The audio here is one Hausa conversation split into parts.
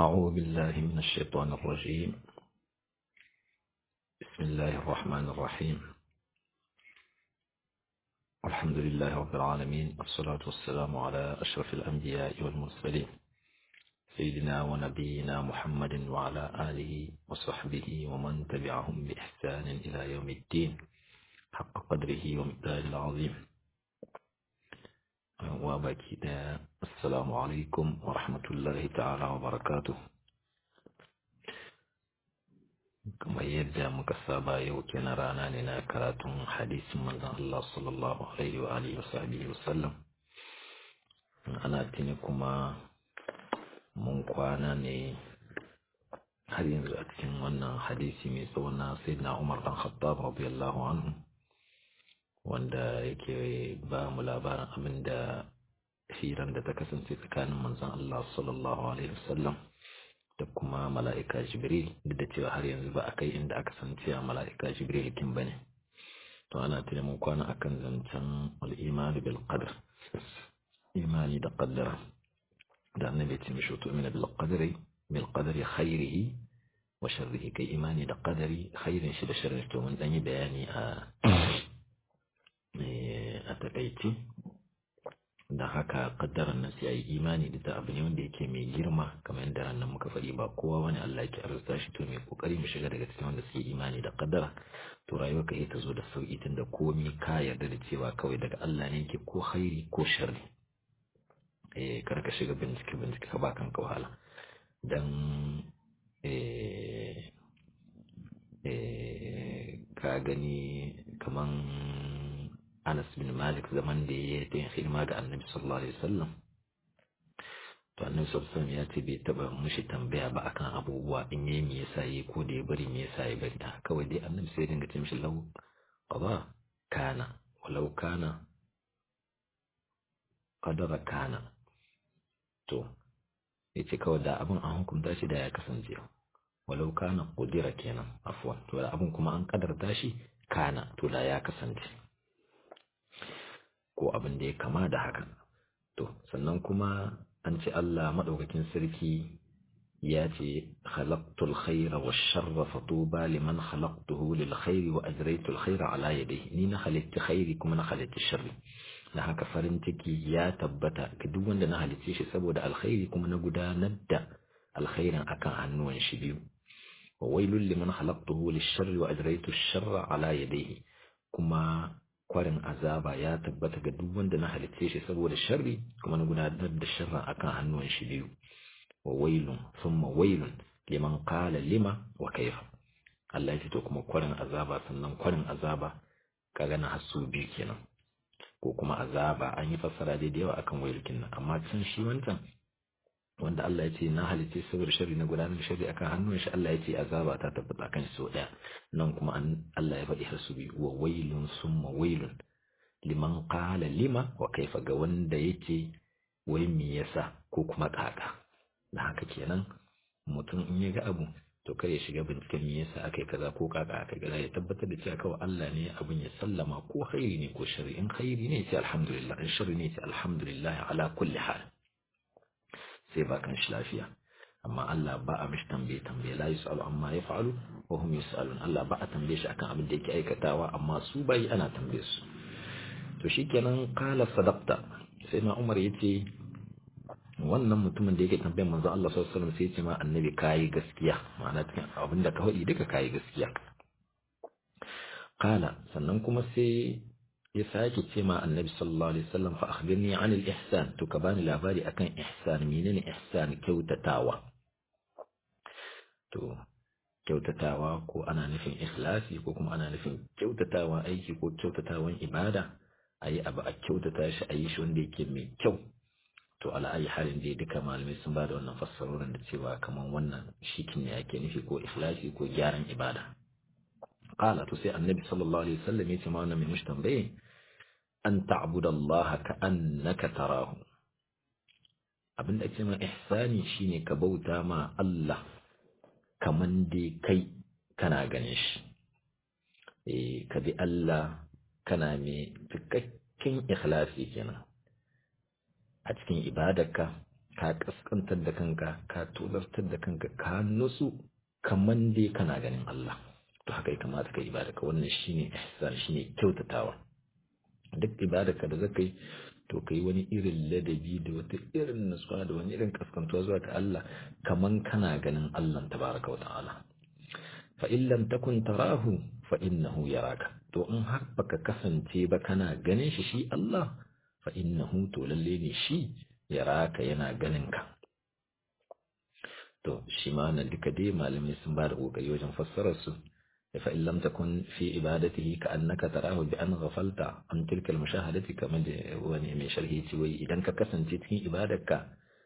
أعوذ بالله من الشيطان الرجيم بسم الله الرحمن الرحيم الحمد لله رب العالمين والصلاة والسلام على أشرف الأنبياء والمرسلين سيدنا ونبينا محمد وعلى آله وصحبه ومن تبعهم بإحسان إلى يوم الدين حق قدره ومقداره العظيم وبكي السلام عليكم ورحمة الله تعالى وبركاته kamar yadda muka saba yau kenan rana ne na karatun hadisin manzon Allah sallallahu alaihi wa alihi wa sahbihi wa sallam ana tuni kuma mun kwana ne har yanzu a cikin wannan hadisi mai tsawon na sayyidina Umar dan Khattab radiyallahu anhu wanda yake ba mu labarin abin da hiran da ta kasance tsakanin manzon Allah sallallahu alaihi wasallam da kuma mala'ika Jibril duk da cewa har yanzu ba a kai inda aka san cewa mala'ika Jibril kin bane to ana tuna mun kwana akan zancen al-iman bil qadr imani da qaddara da annabi ya ce mishi to mina bil qadri bil qadri khairihi wa sharrihi kai imani da qadari khairin shi da sharrin to mun dan yi bayani a a takaice da haka kaddaran nan sai ayi imani da ta abu ne wanda yake mai girma kamar yadda ran nan muka faɗi ba kowa wani Allah yake arzuta shi to mai kokari mu shiga daga cikin wanda suke imani da kaddara to rayuwar ka ta zo da sauki tunda komai ka yarda da cewa kawai daga Allah ne yake ko khairi ko sharri eh kar ka shiga bincike bincike ka ba kanka wahala dan eh eh ka gani kaman Anas bin Malik zaman da ya yi hidima ga Annabi sallallahu alaihi wasallam to Annabi sallallahu alaihi ya ce bai taba mushi tambaya ba akan abubuwa in yayi me yasa yi ko da ya bari me yasa ya bari kawai dai Annabi sai dinga ce mishi lau qada kana walau kana qadara kana to yace kawai da abin an hukunta shi da ya kasance walau kana qudira kenan afwan to da abin kuma an kadarta shi kana to da ya kasance ko abin da ya kama da haka to sannan kuma an ce Allah madaukakin sarki ya ce khalaqtul khayra wash-sharra fatuba liman khalaqtuhu lil khayri wa ajraytul khayra ala yadihi ni na halitta khairi kuma na halitta sharri na haka farin ciki ya tabbata ga duk wanda na halicce shi saboda alkhairi kuma na gudanar da alkhairin akan hannuwan shi biyu wa wailul liman khalaqtuhu lish-sharri wa ajraytu ash-sharra ala yadihi kuma kwarin azaba ya tabbata ga duk wanda na halitce shi saboda sharri kuma na gudanar da sharra akan hannuwan shi biyu wa wailun thumma wailun liman qala lima wa kaifa Allah ya to kuma kwarin azaba sannan kwarin azaba kaga na hasu biyu kenan ko kuma azaba an yi fassara da yawa akan wailkin nan amma can shi wancan wanda Allah ya ce na halice saboda sharri na gudanar da sharri akan hannun shi Allah ya ce azaba ta tabbata kan shi sau daya nan kuma Allah ya faɗi har su biyu wa wailun summa wailun liman qala lima wa kaifa ga wanda yake wai me yasa ko kuma kaka da haka kenan mutum in ya ga abu to kar ya shiga binciken me yasa akai kaza ko kaka akai kaza ya tabbatar da cewa kawai Allah ne abin ya sallama ko khairi ne ko sharri in khairi ne sai alhamdulillah in sharri ne sai alhamdulillah ala kulli hal sai ba kan shi lafiya amma Allah ba a mishi tambaye tambaye la yusalu amma yaf'alu wa hum yusalun Allah ba a tambaye shi akan abin da yake aikatawa amma su bai ana tambaye su to shikenan qala sadaqta sai ma Umar yace wannan mutumin da yake tambayar manzo Allah sallallahu alaihi wasallam sai yace ma annabi kai gaskiya ma'ana cikin abin da ka faɗi duka kai gaskiya qala sannan kuma sai ya sake ce ma annabi sallallahu alaihi wasallam fa akhbirni an al-ihsan to ka bani labari akan ihsan menene ihsan kyautatawa to kyautatawa ko ana nufin ikhlasi ko kuma ana nufin kyautatawa aiki ko kyautatawan ibada ayi abu a kyautata shi ayi shi wanda yake mai kyau to ala ayi halin dai duka malamai sun ba da wannan fassarorin da cewa kaman wannan shikin ne ake nufi ko ikhlasi ko gyaran ibada qala to sai annabi sallallahu alaihi wasallam ya ce ma wannan mai mushi tambaye an ta'budu Allah ka annaka tarahu abinda ake ma ihsani shine ka bauta ma Allah kaman dai kai kana ganin shi eh ka bi Allah kana mai cikakken ikhlasi kenan a cikin ibadarka ka kaskantar da kanka ka tozartar da kanka ka nutsu kaman dai kana ganin Allah to haka ya kamata ka ibada ka wannan shine ihsan shine kyautatawa duk ibada ka da zaka yi to kai wani irin ladabi da wata irin nutsuwa da wani irin kaskantuwa zuwa ga Allah kaman kana ganin Allah tabaraka wa ta'ala fa in lam takun tarahu fa innahu yaraka to in har baka kasance ba kana ganin shi shi Allah fa innahu to lalle ne shi yaraka yana ganin ka to shi ma nan duka dai malamai sun ba da kokari wajen fassarar su fa in lam takun fi ibadatihi ka annaka tarahu bi an ghafalta an tilka al-mushahadati kamar da wani mai sharhi ce wai idan ka kasance cikin ibadarka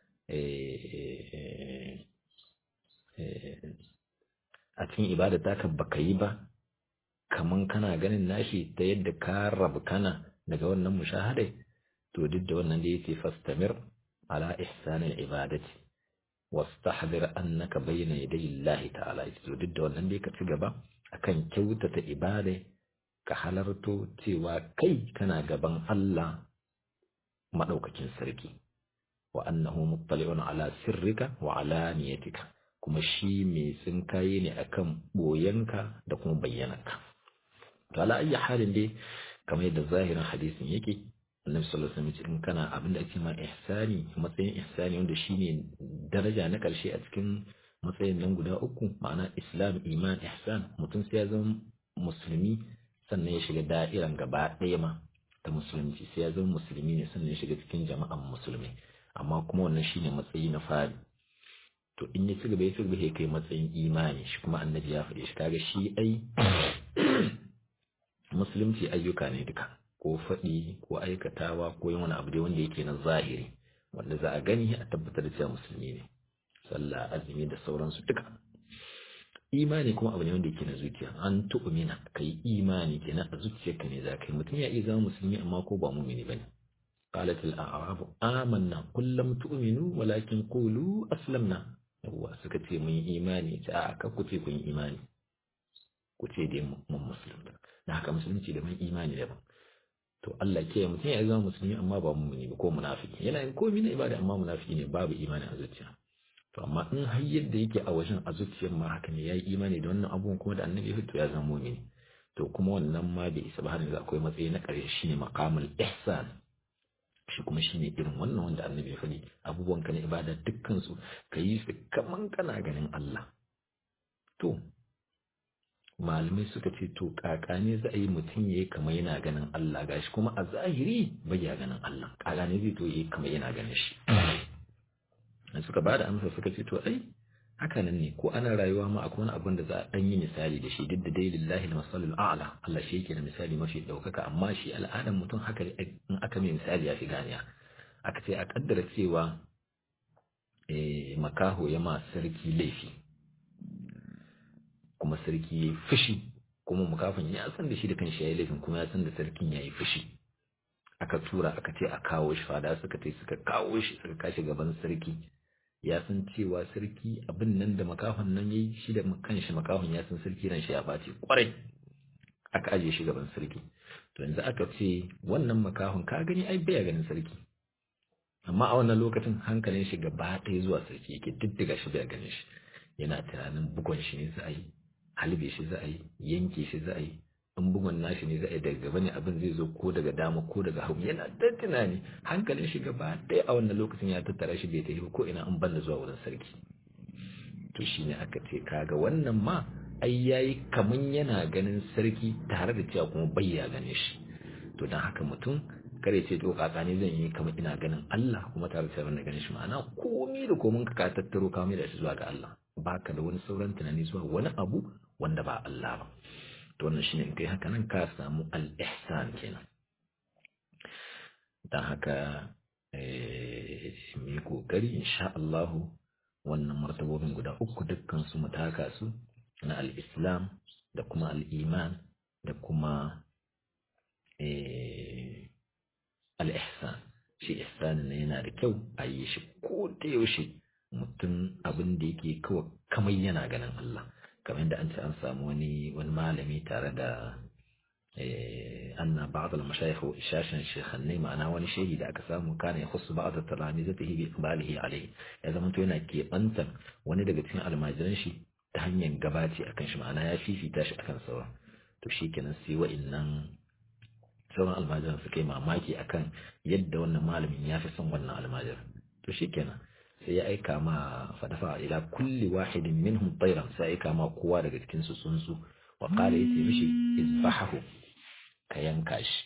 a cikin ibada taka baka yi ba kaman kana ganin nashi ta yadda ka rabu kana daga wannan mushahadai to duk da wannan da yake fastamir ala ihsanil ibadati wastahdir annaka bayna yaday Allah ta'ala to duk da wannan da ka ci gaba akan kyautata ibada ka halarto cewa kai kana gaban Allah madaukakin sarki wa annahu muttali'un ala sirrika wa alaniyatika kuma shi mai tsinkaye ne akan boyanka da kuma bayyanarka to ala ayyi halin dai kamar yadda zahirin hadisin yake annabi sallallahu alaihi wasallam in kana abin da ake ma ihsani matsayin ihsani wanda shine daraja na karshe a cikin matsayin nan guda uku ma'ana islam iman ihsan mutum sai ya zama musulmi sannan ya shiga da'iran gaba ɗaya ma ta musulunci sai ya zama musulmi ne sannan ya shiga cikin jama'an musulmai amma kuma wannan shine matsayi na fari to in ya ci gaba ya ci gaba ya kai matsayin imani shi kuma annabi ya faɗi shi kaga shi ai musulunci ayyuka ne duka ko faɗi ko aikatawa ko yin wani abu dai wanda yake na zahiri wanda za a gani a tabbatar da cewa musulmi ne sallah azumi da sauransu duka imani kuma abu ne wanda yake na zuciya an tu'mina kai imani kenan a zuciyarka ne za ka yi mutum ya iya zama musulmi amma ko ba mumini bane قالت الأعراب آمنا قل لم تؤمنوا ولكن قولوا أسلمنا هو سكتي من إيماني تعاك كتي من إيماني كتي دي من مسلم da haka musulunci da mai imani daban to Allah ke mutum ya zama musulmi amma ba mumini ba ko munafiki yana yin komai na ibada amma munafiki ne babu imani a zuciya to amma in har yadda yake a wajen a zuciyar ma haka ne yayi imani da wannan abubuwan kuma da annabi ya to ya zama mumini to kuma wannan ma bai isa ba har yanzu akwai matsayi na ƙarshe shine maqamul ihsan shi kuma shi ne irin wannan wanda annabi ya faɗi abubuwan ka na ibada dukkansu ka yi su kaman kana ganin Allah to malamai suka ce to kaka ne za a yi mutum ya yi kamar yana ganin Allah gashi kuma a zahiri bai ya ganin Allah kaka ne zai to yi kamar yana ganin shi suka ba da amsa suka ce to ai haka nan ne ko ana rayuwa ma akwai wani abin da za a ɗan yi misali da shi duk da dai lillahi da masalul a'la Allah shi yake da misali mafi ɗaukaka amma shi al'adar mutum haka in aka mai misali ya fi ganiya aka ce a kaddara cewa makaho ya ma sarki laifi kuma sarki ya yi fushi kuma makafin ya san da shi da kanshi ya yi laifin kuma ya san da sarkin ya yi fushi aka tura aka ce a kawo shi fada suka ce suka kawo shi suka kashi gaban sarki ya san cewa sarki abin nan da makahon nan yayi shi da kanshi makahon ya san sarki ran shi ya bace kwarai aka aje shi gaban sarki to yanzu aka ce wannan makahon ka gani ai baya ganin sarki amma a wannan lokacin hankalin shi gaba ɗaya zuwa sarki yake diddiga shi baya ganin shi yana tunanin bugon shi ne za a yi halbe shi za a yi yanke shi za a yi in bugun nashi ne za a yi daga gaba ne abin zai zo ko daga dama ko daga hagu yana da tunani hankalin shi gaba ɗaya a wannan lokacin ya tattara shi bai tafi ko ina an banda zuwa wurin sarki to shine aka ce kaga wannan ma ai yayi kaman yana ganin sarki tare da cewa kuma bai ya gane shi to dan haka mutum kare ce to kaka ne zan yi kamar ina ganin Allah kuma tare da cewa ganin shi ma'ana komai da komai ka tattaro ka mai da shi zuwa ga Allah baka da wani sauran tunani zuwa wani abu wanda ba Allah ba to wannan shine in kai haka nan ka samu al-ihsan kenan dan haka eh mu kokari insha Allah wannan martabobin guda uku dukkan su mutaka su na al-islam da kuma al-iman da kuma eh al-ihsan shi ihsan ne yana da kyau a yi shi ko da yaushe mutum abin da yake kawai kamar yana ganin Allah kamar yadda an ce an samu wani wani malami tare da أن بعض المشايخ شاشا شيخني معنا wani shehi da aka samu kana ya khussu ba'd talamizatihi bi iqbalihi alayhi ya zama to yana kebantar wani daga cikin almajiran shi ta hanyar gabaci akan shi ma'ana ya fifita shi akan sauran to shikenan sai wa'annan sauran almajiran suka yi mamaki akan yadda wannan malamin ya fi son wannan almajiran to shikenan sai ya aika ma fadafa ila kulli wahidin minhum tayran sai aika ma kowa daga cikin su tsuntsu wa qala yace mishi izbahu ka yanka shi